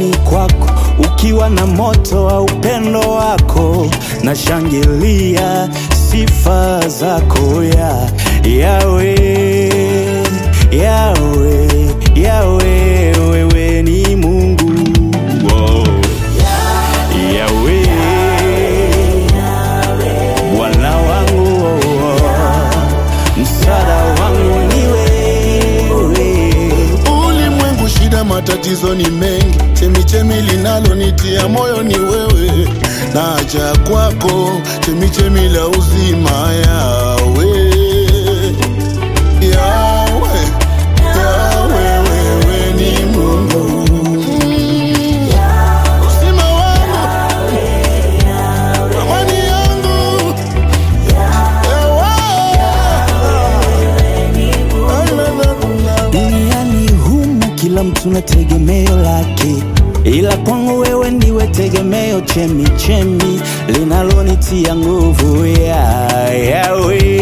nyumbani kwako ukiwa na moto wa upendo wako, na shangilia sifa zako ya Yawe, Yawe, Yawe, wewe ni Mungu wow. Yawe, Bwana wangu, msaada wangu ni wewe. Ulimwengu shida, matatizo ni mengi, chemichemi linalonitia moyo ni wewe, naja kwako, chemichemi la uzima, Yawe, Yawe, Yawe, wewe ni Mungu, uzima wangu, amani yangu, Yawe. Duniani humu kila mtu na tegemeo lake, ila kwangu wewe ndiwe tegemeo, chemi chemi linalonitia nguvu ya Yawe